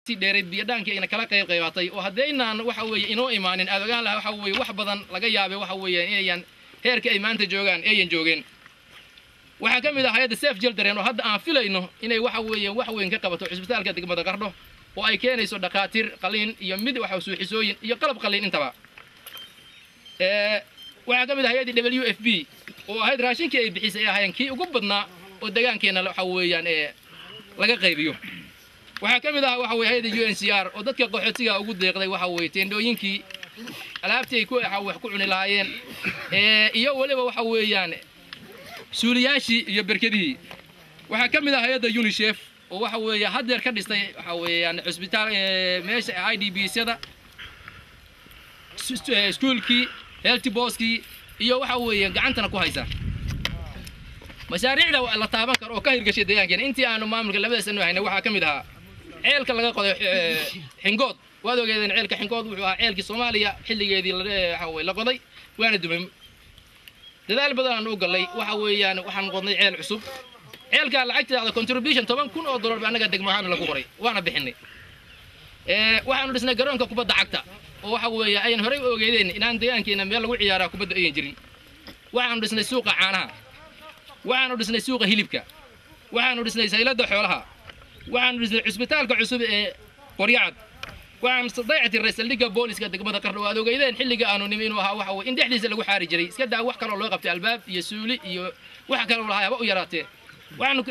waqti dheereed biyadhaankii ayna kala qayb qaybatay oo haddaynaan waxa weeye inoo imaanin aad ogaan lahaa waxa weeye wax badan laga yaabay waxa weeye inayan heerka ay maanta joogaan ayan joogeen waxaa ka mid ah hay-adda sef jildaren oo hadda aan filayno inay waxa weeye wax weyn ka qabato cisbitaalka degmada qardho oo ay keenayso dhakhaatiir qaliin iyo mid waxa suuxisooyin iyo qalab qaliin intaba waxaa ka mid ah hay-addii w f b oo ahayd raashinkii ay bixisay ay ahaayeen kii ugu badnaa oo degaankeenna waxa weeyaan ee laga qaybiyo waxaa ka mid ah waxa weye hay-adda u n c r oo dadka qaxootiga ugu deeqday waxa weeye teendhooyinkii alaabtii ay ku wax ku cuni lahaayeen iyo weliba waxa weeyaan suuliyaashii iyo berkedihii waxaa ka mid ah hay-adda unisef oo waxa weeye haddeer ka dhistay waxa weeyaan cusbitaal meesha i d b syada iskuulkii healthy boskii iyo waxa weeye gacantana ku haysa mashaariicda la taaban karo oo ka hirgashay deegaankeena intii aanu maamulka labada sano hayna waxaa ka mid ahaa ceelka laga qoday xingood waad ogeedeen ceelka xingood wuxuu ahaa ceelkii soomaaliya xilligeedii waxa weye la qoday waana dumay dadaal badan aan u gallay waxa weeyaan waxaan qodnay ceel cusub ceelkaa lacagteeda contribution toban kun oo dollar ba annaga degmo ahaan lagu qoray waana bixinay waxaanu dhisnay garoonka kubadda cagta oo waxa weeye ayan horey u ogeedeen inaan deegaankeena meel lagu ciyaaraa kubadda ayan jirin waxaanu dhisnay suuqa caanaha waxaanu dhisnay suuqa hilibka waxaanu dhisnay sayladda xoolaha waxaanu dhisnay cusbitaalka cusub ee qoryacad waxaan dayactiray saldhigga booliska degmada qardho aad ogeydeen xilliga aanu nimi inuu ahaa waxa weye in dhexdiisa lagu xaari jiray iska daa wax kaloo loo qabtay albaab iyo suuli iyo wax kaloo lahaa haba u yaraatee waxaanu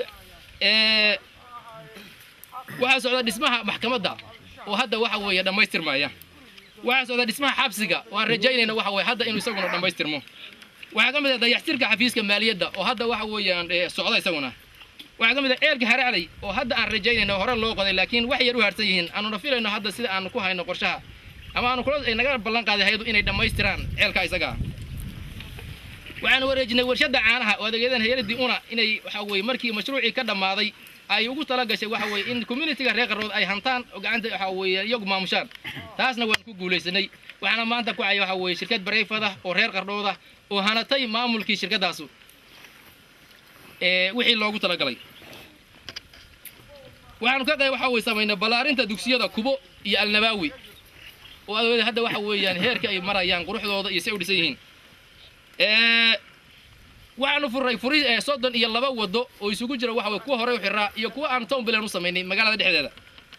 waxaa socda dhismaha maxkamadda oo hadda waxa weeye dhammaystirmaya waxaa socda dhismaha xabsiga oo aan rajaynayna waxa weye hadda inuu isaguna dhammaystirmo waxaa ka mid ah dayaxtirka xafiiska maaliyadda oo hadda waxa weeyaan socda isaguna waxaa ka mid ah ceelka haraclay oo hadda aan rajaynayno hore loo qoday laakiin wax yar u harsan yihiin aanuna filayno hadda sida aanu ku hayno qorshaha ama aanu kula ay naga ballan qaaday hayadu inay dhammaystiraan ceelka isaga waxaanu wareejinay warshadda caanaha oo adeegyadan hayadii una inay waxa weeye markii mashruucii ka dhammaaday ay ugu tala gashay waxa weeye in communityga reer qarrood ay hantaan oo gacanta waxa weeye iyagu maamushaan taasna waan ku guulaysanay waxaana maanta ku caya waxa weeye shirkad bareyfada oo reer qardhooda oo hanatay maamulkii shirkaddaasu ee wixii loogu talagalay waxaanu ka qayb waxa weye samaynay ballaarinta dugsiyada kubo iyo alnabaawi oo adoode hadda waxa weeyaan heerka ay marayaan quruxdooda iyo si ay u dhisan yihiin waxaanu furray furi soddon iyo laba wado oo isugu jira waxa weye kuwa hore u xiraa iyo kuwa aan townbilan u samaynay magaalada dhexdeeda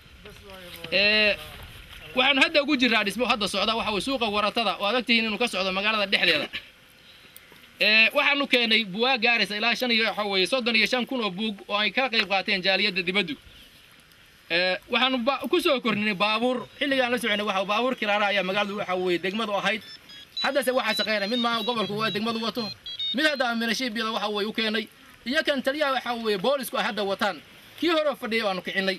waxaanu hadda ugu jirraa dhismo hadda socda waxa weye suuqa waratada oo adag tihiin inuu ka socdo magaalada dhexdeeda waxaanu keenay buwaag gaaraysa ilaa shan iyo waxa weeye soddon iyo shan kun oo buug oo ay ka qayb qaateen jaaliyadda dibaddu waxaanu ku soo korninay baabuur xilligaan la soconay waxa baabuur kiraara ayaa magaaladu waxa weeye degmadu ahayd haddase waxaa shaqeynay mid maa gobolku waa degmadu wato mid hadda aminashiibiyada waxa weeye u keenay iyo kan taliyaha waxa weeye boolisku ay hadda wataan kii hore fadhiyay aanu kicinay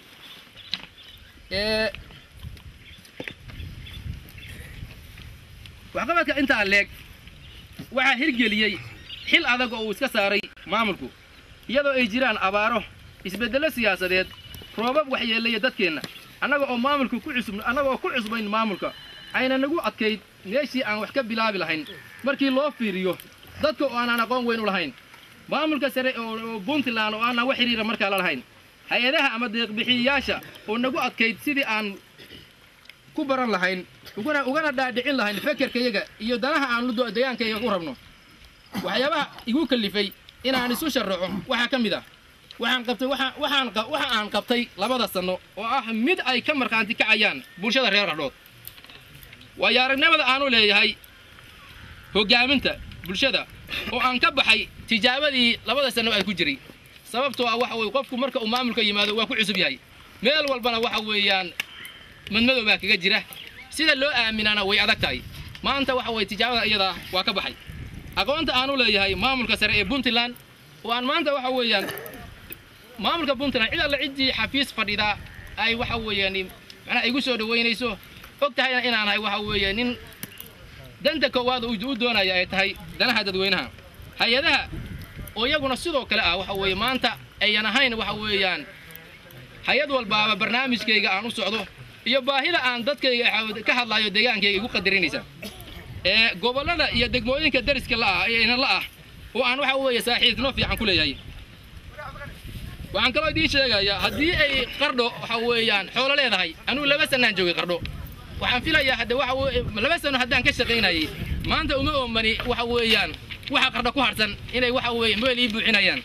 waxqabadka intaa leeg waxaa hirgeliyey xil adag oo uu iska saaray maamulku iyadoo ay jiraan abaaro isbeddello siyaasadeed roobab waxyeelaya dadkeenna annaga oo maamulka ku cusub annaga oo ku cusbayn maamulka ayna nagu adkayd meeshii aan wax ka bilaabi lahayn markii loo fiiriyo dadka oo aanaan aqoon weyn u lahayn maamulka sare oo puntland oo aanaan wax xidhiira markaa la lahayn hay-adaha ama deeqbixiyayaasha oo nagu adkayd sidii aan ku baran lahayn ugana ugana dhaadhicin lahayn fekerkayaga iyo danaha aan deegaankayaga u rabno waxyaabaha igu kallifay inaan isu sharaxo waxaa ka mid ah waxaan qabtay waxaan waxa aan qabtay labada sanno oo ah mid ay ka markhaanti kacayaan bulshada reer qardhood waayo aragnimada aanu leeyahay hoggaaminta bulshada oo aan ka baxay tijaabadii labada sanno ay ku jiray sababtoo ah waxa weye qofku marka uu maamulka yimaado waa ku cusub yahay meel walbana waxa weeyaan madmadow baa kaga jira sida loo aaminaana way adag tahay maanta waxa weye tijaabada iyadaa waa ka baxay aqoonta aanu leeyahay maamulka sare ee puntland oo aan maanta waxa weeyaan maamulka puntland cid alla ciddii xafiis fadhidaa ay waxa weeyaan macnaha igu soo dhaweynayso og tahayna inaan ahay waxa weeye nin danta koowaad u doonaya ay tahay danaha dadweynaha hay-adaha oo iyaguna sidoo kale ah waxa weeye maanta ayan ahayn waxa weeyaan hay-ad walbaaba barnaamijkayga aan u socdo iyo baahida aan dadkayga ka hadlaayo deegaankayga igu qadarinaysa ee gobollada iyo degmooyinka dariska la'ah eena la ah oo aan waxa weeye saaxiibtino fiican ku leeyahay waxaan kaloo idiin sheegayaa haddii ay qardho waxa weeyaan xoolo leedahay anugu laba sanaan joogay qardho waxaan filayaa hadde waxa weye laba sano haddaan ka shaqaynayay maanta uma oomani waxa weeyaan waxa qardho ku harsan inay waxa weeye meel ii buuxinayaan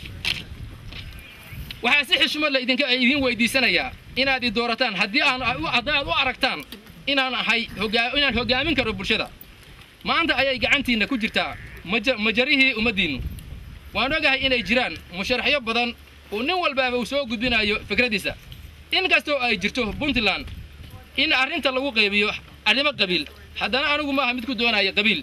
waxaa si xishmad la idinka idin weydiisanayaa inaad i doorataan haddii aan haddii aad u aragtaan inaan ahay hogaa inaan hogaamin karo bulshada maanta ayay gacantiinna ku jirtaa maja majarihii ummaddiinnu waan ogahay inay jiraan musharaxyo badan oo nin walbaaba uu soo gudbinayo fikraddiisa in kastoo ay jirto puntland in arrinta lagu qaybiyo arrimo qabiil haddana anigu maaha mid ku doonaya qabiil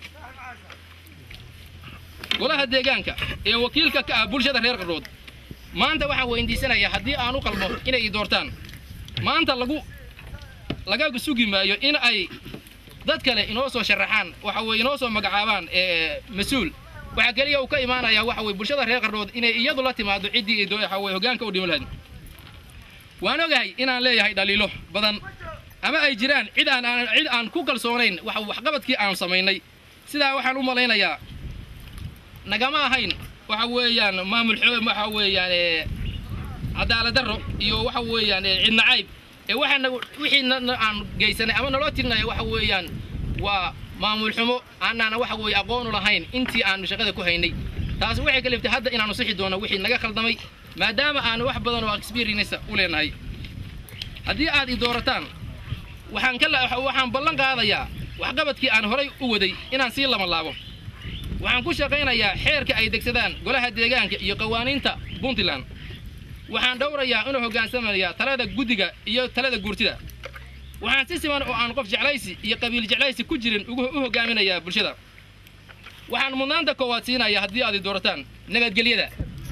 golaha deegaanka ee wakiilka ka ah bulshada reer qardhood maanta waxaan weydiisanayaa haddii aan u qalmo inay i doortaan maanta lagu laga sugi maayo in ay dad kale inoo soo sharaxaan waxa weye inoo soo magacaabaan ee mas-uul waxaa keliya uu ka imaanayaa waxa weye bulshada reer qardhood inay iyadu la timaado ciddii ay waxa weye hoggaanka u dhimo lahayd waan ogahay inaan leeyahay dhaliilo badan ama ay jiraan cid aan aan cid aan ku kalsoonayn waxa waxqabadkii aan samaynay sidaa waxaan u malaynayaa nagama ahayn waxa weeyaan maamul xoo waxa weeyaan ee cadaalad darro iyo waxa weeyaan ee cidna cayb ee waxaana wixii aan geysanay ama naloo tirinaya waxa weeyaan waa maamul xumo aanana waxa weeye aqoonu lahayn intii aanu shaqada ku haynay taas waxay kaliftay hadda inaanu sixi doono wixii naga khaldamay maadaama aanu wax badan oo experience u leenahay haddii aad i doorataan waxaan ka waxaan ballan qaadayaa waxqabadkii aan horay u waday inaan sii lama laabo waxaan ku shaqaynayaa xeerka ay degsadaan golaha deegaanka iyo qawaaniinta puntland waxaan dhowrayaa inuu hoggaansamaya talada guddiga iyo talada guurtida waxaan si siman oo aan qof jeclaysi iyo qabiil jeclaysi ku jirin ugu u hoggaaminayaa bulshada waxaan mudnaanta koowaad siinayaa haddii aad i doorataan nabadgelyada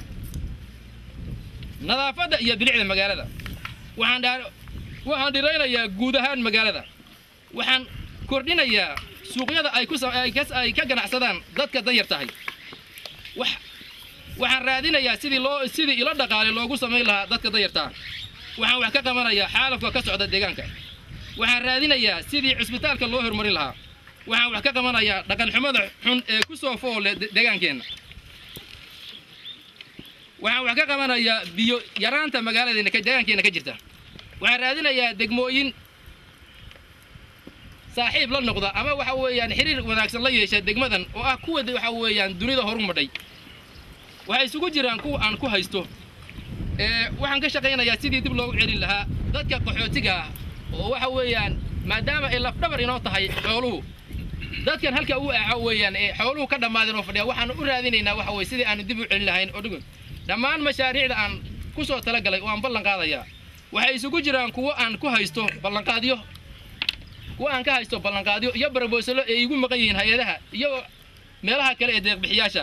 nadaafadda iyo bilicda magaalada waxaan dhaa waxaan dhiraynayaa guud ahaan magaalada waxaan kordhinayaa suuqyada ay ku ay ka ay ka ganacsadaan dadka danyar tahay wax waxaan raadinayaa sidii loo sidii ilo dhaqaale loogu samayn lahaa dadka danyarta waxaan wax ka qabanayaa xaalafka ka socda deegaanka waxaan raadinayaa sidii cisbitaalka loo horumarin lahaa waxaan wax ka qabanayaa dhaqan xumada xun ee ku soo foole deegaankeenna waxaan wax ka qabanayaa biyo yaraanta magaaladeena deegaankeenna ka jirta waxaan raadinayaa degmooyin saaxiib la noqda ama waxa weeyaan xiriir wanaagsan la yeesha degmadan oo ah kuwa waxa weeyaan dunida horu madhay waxay isugu jiraan kuwa aan ku haysto ee waxaan ka shaqaynayaa sidii dib loogu celin lahaa dadka qaxootiga ah oo waxa weeyaan maadaama ay lafdhabar inoo tahay xooluhu dadkan halka u aaco weeyaan ee xooluhu ka dhammaadeen oo fadhiya waxaan u raadinaynaa waxa weye sidii aanu dib u celin lahayn oo dhugun dhammaan mashaariicda aan ku soo talagalay oo aan ballan qaadayaa waxay isugu jiraan kuwo aan ku haysto ballanqaadyo kuwa aan ka haysto ballanqaadyo iyo barboosalo ay igu maqan yihiin hay-adaha iyo meelaha kale ee deeqbixiyaasha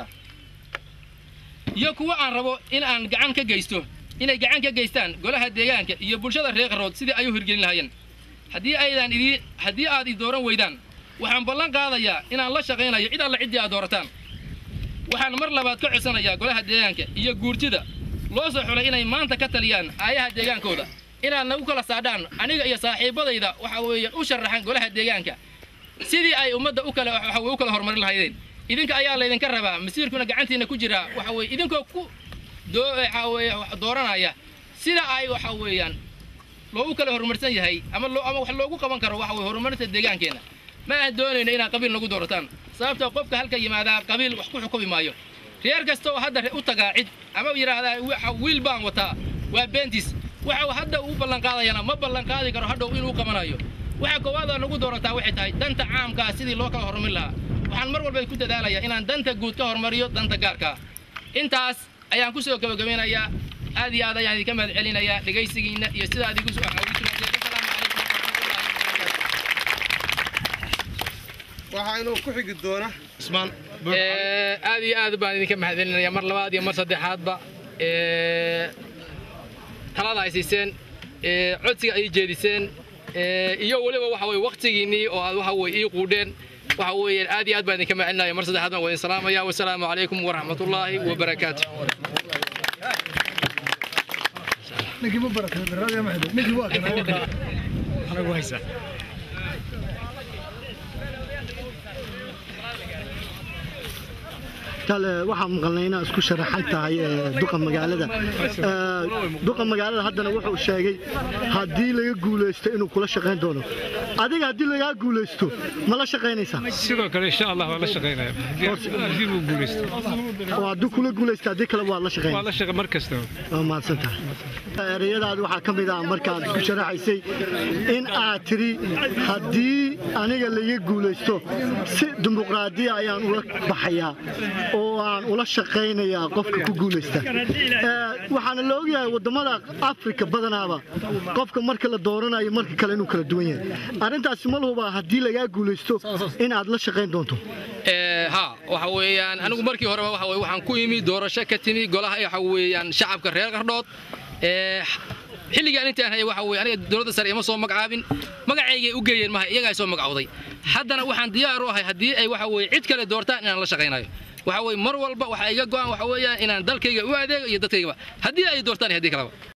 iyo kuwa aan rabo in aan gacan ka geysto inay gacan ka geystaan golaha deegaanka iyo bulshada reer qarood sidii ay u hirgelin lahaayeen haddii aydan idii haddii aad i dooran weydaan waxaan ballan qaadayaa inaan la shaqaynayo cid alla ciddii aad doorataan waxaan mar labaad ka codsanayaa golaha deegaanka iyo guurtida loo soo xulay inay maanta ka taliyaan aayaha deegaankooda inaad nagu kala saadhaan aniga iyo saaxiibadayda waxa weeye u sharaxan golaha deegaanka sidii ay ummadda u kala waxa weye u kala horumarin lahaydeen idinka ayaa laydinka rabaa masiirkuna gacantiina ku jira waxa weye idinkoo ku doo waxa weye dooranaya sida ay waxa weeyaan loogu kala horumarsan yahay ama loo ama wax loogu qaban karo waxa weye horumarinta deegaankeenna ma aan doonayno inaad qabiil nagu doorataan sababtoo qofka halka yimaadaa qabiil wax ku xukumi maayo reer kasta oo hadda u tagaa cid ama yidhaahdaa waxa wiil baan wataa waa beentis waxa hadda uu ballanqaadayana ma ballanqaadi karo hadhow inuu qabanayo waxa koowaad oo nagu doorataa waxay tahay danta caamkaa sidii loo kala horumarin lahaa waxaan mar walba ku dadaalayaa inaan danta guud ka horumariyo danta gaarkaa intaas ayaan ku soo gabagabeynayaa aad iyo aad ayaan idinka mahad celinayaa dhegaysigiinna iyo sidaa adigu soo xawiisinaysay asalaamu calaykum waraxmatullaahi wabarakaatu waxaa inuu ku xigi doona Usmaan Ee, aad iyo aad baan idinka mahadcelinayaa mar labaad iyo mar saddexaadba ee, talada ay siiseen ee, codsiga ay jeediseen ee, iyo weliba waxa weye waqtigiinnii oo aad waxa weye ii quudheen waxa weeye aad iyo aad baan idinka mahadcelinaya mar saddexaad baan wadin salaamaya wasalaamu calaykum waraxmatullaahi wabarakaatu ninkii ma baratay barraad ma xidhay ninkii waa kana anagu haysa tale waxaan maqalnay inaad isku sharaxan tahay duqa magaalada duqa magaalada haddana wuxuu sheegay haddii laga guulaysto inuu kula shaqayn doono adiga haddii lagaa guulaysto ma la shaqaynaysaa sidoo kale insha allah waa la shaqaynaya haddii uu guulaysto oo hadduu kula guulaysto haddii kale waad la waa shaqaynaya la shaqa mar kasta waa mahadsan tahay ereyadaada waxaa ka mid ah markaad isku sharaxaysay in aad tiri haddii aniga laga guulaysto si dimuqraadiya ayaan ula baxayaa oo aan ula shaqaynayaa qofka ku guulaysta Ee, waxaana la ogyahay wadamada afrika badanaaba qofka marka la dooranayo marka kale inuu kala duwan yahay arrintaasi ma lahuba haddii lagaa guulaysto in aad la shaqayn doonto Ee, ha waxa weeyaan anigu markii horeba waxa weye waxaan ku imi doorasho ka timi golaha waxa weeyaan shacabka reer qardhood ee xilligaan intaan hayay waxa weye aniga dowladda sare ima soo magacaabin magacaygay u geeyeen maha iyagaa soo magacowday haddana waxaan diyaar u ahay haddii ay waxa weye cid kale doortaan inaan la shaqaynayo waxa weye mar walba waxaa iga go'an waxa weeyaan inaan dalkayga u adeego iyo dadkaygaba haddii ay doortaan iyo haddii kaleba